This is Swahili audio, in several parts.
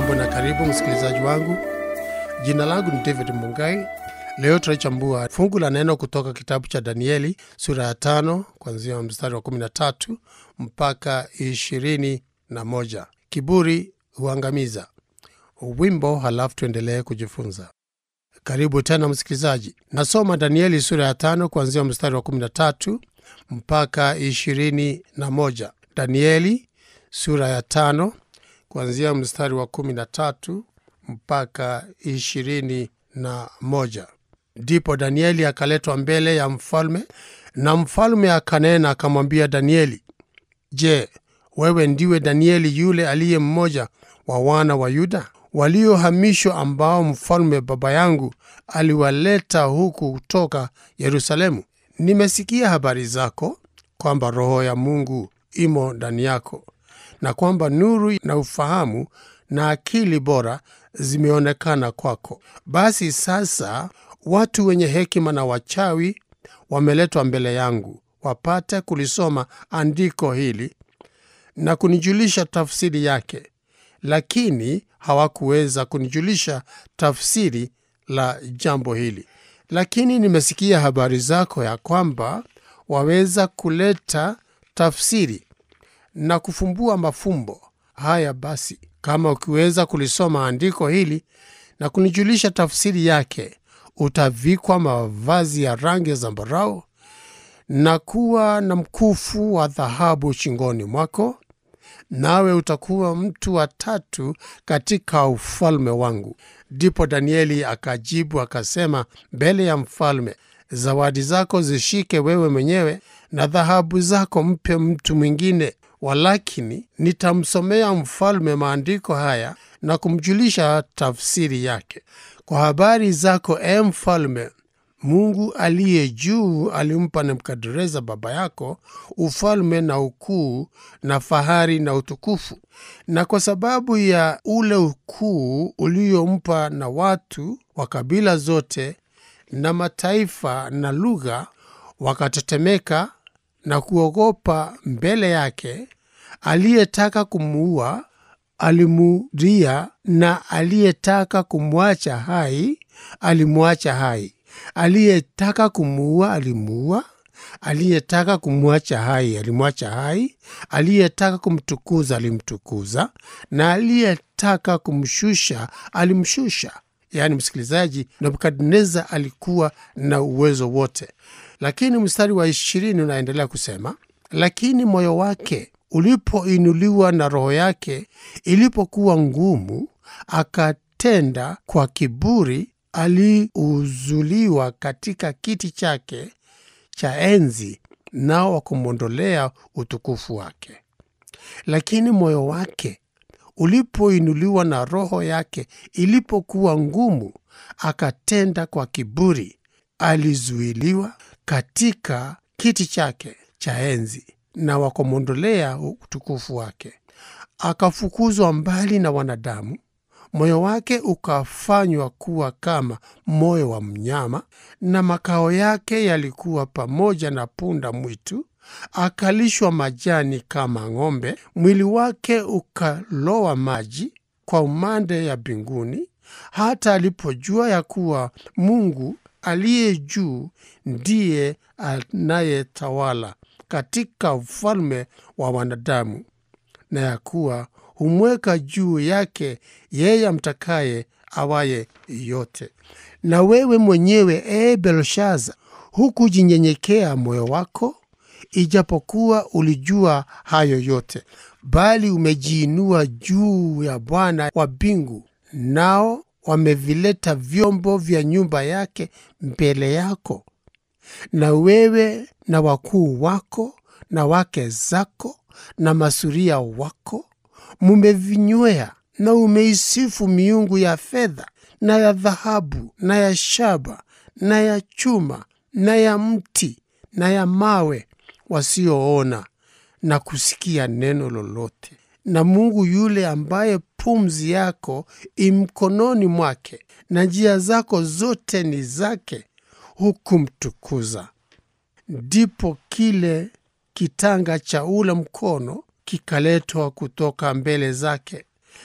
Hujambo na karibu msikilizaji wangu. Jina langu ni David Mungai. Leo tunachambua fungu la neno kutoka kitabu cha Danieli sura ya tano kuanzia mstari wa 13 mpaka ishirini na moja. Kiburi huangamiza. Wimbo, halafu tuendelee kujifunza. Karibu tena msikilizaji. Nasoma Danieli sura ya tano kuanzia mstari wa 13 mpaka ishirini na moja. Danieli sura ya tano kuanzia mstari wa kumi na tatu mpaka ishirini na moja. Ndipo Danieli akaletwa mbele ya mfalme, na mfalme akanena akamwambia Danieli, Je, wewe ndiwe Danieli yule aliye mmoja wa wana wa Yuda waliohamishwa, ambao mfalme baba yangu aliwaleta huku kutoka Yerusalemu? Nimesikia habari zako kwamba Roho ya Mungu imo ndani yako na kwamba nuru na ufahamu na akili bora zimeonekana kwako. Basi sasa watu wenye hekima na wachawi wameletwa mbele yangu, wapate kulisoma andiko hili na kunijulisha tafsiri yake, lakini hawakuweza kunijulisha tafsiri la jambo hili. Lakini nimesikia habari zako ya kwamba waweza kuleta tafsiri na kufumbua mafumbo haya. Basi kama ukiweza kulisoma andiko hili na kunijulisha tafsiri yake, utavikwa mavazi ya rangi ya zambarau na kuwa na mkufu wa dhahabu shingoni mwako, nawe utakuwa mtu wa tatu katika ufalme wangu. Ndipo Danieli akajibu akasema mbele ya mfalme, zawadi zako zishike wewe mwenyewe na dhahabu zako mpe mtu mwingine walakini nitamsomea mfalme maandiko haya na kumjulisha tafsiri yake. Kwa habari zako, e mfalme, Mungu aliye juu alimpa Nebukadreza baba yako ufalme na ukuu na fahari na utukufu, na kwa sababu ya ule ukuu uliompa, na watu wa kabila zote na mataifa na lugha wakatetemeka na kuogopa mbele yake. Aliyetaka kumuua alimuulia, na aliyetaka kumwacha hai alimwacha hai. Aliyetaka kumuua alimuua, aliyetaka kumwacha hai alimwacha hai. Aliyetaka kumtukuza alimtukuza, na aliyetaka kumshusha alimshusha. Yaani msikilizaji, Nebukadneza alikuwa na uwezo wote. Lakini mstari wa ishirini unaendelea kusema, lakini moyo wake ulipoinuliwa na roho yake ilipokuwa ngumu, akatenda kwa kiburi, aliuzuliwa katika kiti chake cha enzi, nao wakumwondolea utukufu wake. Lakini moyo wake ulipoinuliwa na roho yake ilipokuwa ngumu, akatenda kwa kiburi, alizuiliwa katika kiti chake cha enzi na wakamwondolea utukufu wake. Akafukuzwa mbali na wanadamu, moyo wake ukafanywa kuwa kama moyo wa mnyama, na makao yake yalikuwa pamoja na punda mwitu. Akalishwa majani kama ng'ombe, mwili wake ukalowa maji kwa umande ya mbinguni, hata alipojua ya kuwa Mungu aliye juu ndiye anayetawala katika ufalme wa wanadamu, na ya kuwa humweka juu yake yeye amtakaye awaye yote. Na wewe mwenyewe, ee Belshaza, hukujinyenyekea moyo wako, ijapokuwa ulijua hayo yote, bali umejiinua juu ya Bwana wa mbingu, nao wamevileta vyombo vya nyumba yake mbele yako, na wewe na wakuu wako na wake zako na masuria wako mumevinywea, na umeisifu miungu ya fedha na ya dhahabu na ya shaba na ya chuma na ya mti na ya mawe, wasioona na kusikia neno lolote. Na Mungu yule ambaye pumzi yako imkononi mwake na njia zako zote ni zake, hukumtukuza. Ndipo kile kitanga cha ule mkono kikaletwa kutoka mbele zake,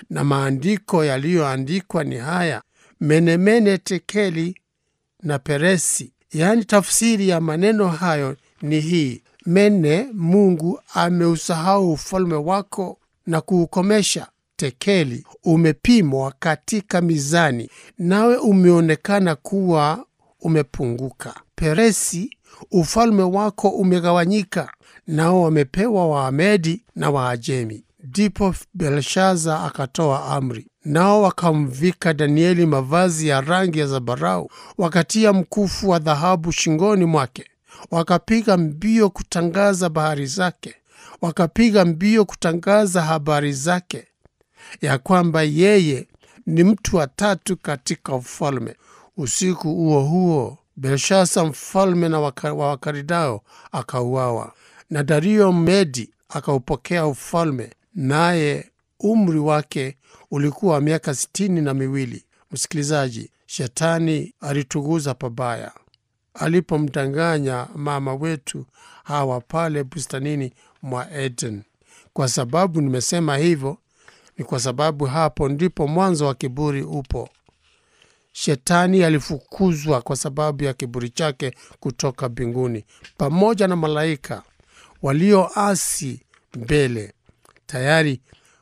na maandiko yaliyoandikwa ni haya: menemene, tekeli na peresi. Yaani, tafsiri ya maneno hayo ni hii: mene, Mungu ameusahau ufalme wako na kuukomesha. Tekeli, umepimwa katika mizani, nawe umeonekana kuwa umepunguka. Peresi, ufalme wako umegawanyika, nao wamepewa Waamedi na Waajemi. Ndipo Belshaza akatoa amri, nao wakamvika Danieli mavazi ya rangi ya zambarau, wakatia mkufu wa dhahabu shingoni mwake, wakapiga mbio kutangaza bahari zake, wakapiga mbio kutangaza habari zake, ya kwamba yeye ni mtu wa tatu katika ufalme. Usiku huo huo Belshaza mfalme na waka, wa Wakaridao akauawa, na Dario Medi akaupokea ufalme, naye umri wake ulikuwa miaka sitini na miwili. Msikilizaji, shetani alituguza pabaya alipomdanganya mama wetu Hawa pale bustanini mwa Eden. Kwa sababu nimesema hivyo, ni kwa sababu hapo ndipo mwanzo wa kiburi upo. Shetani alifukuzwa kwa sababu ya kiburi chake kutoka mbinguni, pamoja na malaika walioasi mbele. Tayari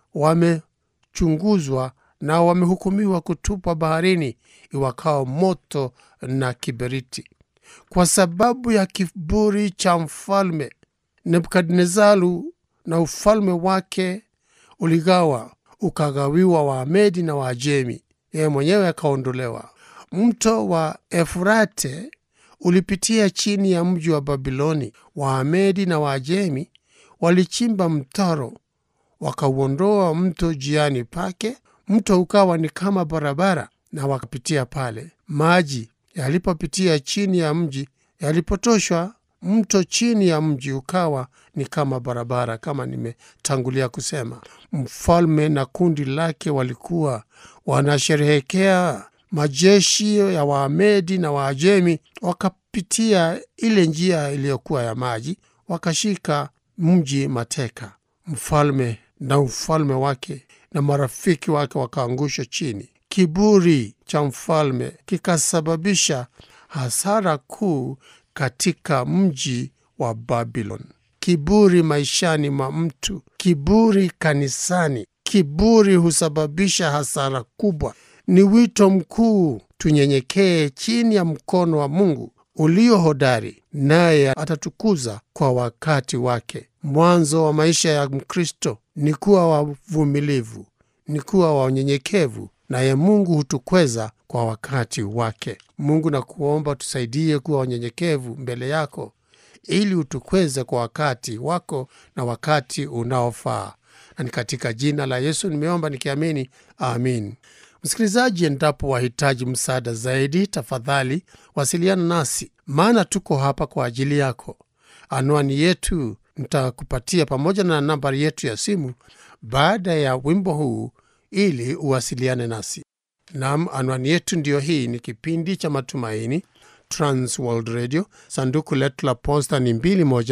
wamechunguzwa na wamehukumiwa kutupwa baharini iwakao moto na kiberiti. Kwa sababu ya kiburi cha mfalme Nebukadnezaru, na ufalme wake uligawa, ukagawiwa Waamedi na Waajemi yeye mwenyewe akaondolewa. Mto wa Efurate ulipitia chini ya mji wa Babiloni. Waamedi na Waajemi walichimba mtaro, wakauondoa mto jiani pake. Mto ukawa ni kama barabara, na wakapitia pale. Maji yalipopitia chini ya mji, yalipotoshwa mto chini ya mji ukawa ni kama barabara. Kama nimetangulia kusema, mfalme na kundi lake walikuwa wanasherehekea. Majeshi ya Waamedi na Waajemi wakapitia ile njia iliyokuwa ya maji, wakashika mji mateka. Mfalme na ufalme wake na marafiki wake wakaangushwa chini. Kiburi cha mfalme kikasababisha hasara kuu katika mji wa Babylon. Kiburi maishani mwa mtu, kiburi kanisani, kiburi husababisha hasara kubwa. Ni wito mkuu tunyenyekee chini ya mkono wa Mungu ulio hodari, naye atatukuza kwa wakati wake. Mwanzo wa maisha ya Mkristo ni kuwa wavumilivu, ni kuwa wa unyenyekevu, naye Mungu hutukweza kwa wakati wake. Mungu na kuomba tusaidie kuwa wanyenyekevu mbele yako, ili utukweze kwa wakati wako na wakati unaofaa, na ni katika jina la Yesu nimeomba nikiamini, amin. Msikilizaji, endapo wahitaji msaada zaidi, tafadhali wasiliana nasi, maana tuko hapa kwa ajili yako. Anwani yetu nitakupatia pamoja na nambari yetu ya simu baada ya wimbo huu, ili uwasiliane nasi. Nam, anwani yetu ndiyo hii. Ni kipindi cha Matumaini, Trans World Radio. Sanduku letu la posta ni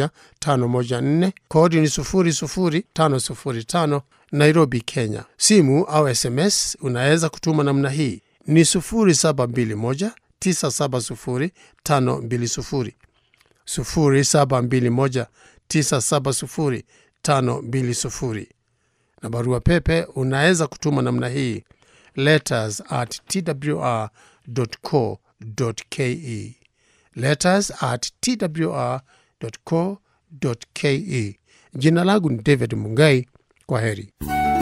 21514 kodi ni 00505 Nairobi, Kenya. Simu au SMS unaweza kutuma namna hii ni 0721970520 0721970520 na barua pepe unaweza kutuma namna hii letters at twr.co.ke, letters at twr.co.ke. Jina langu ni David Mungai. Kwa heri.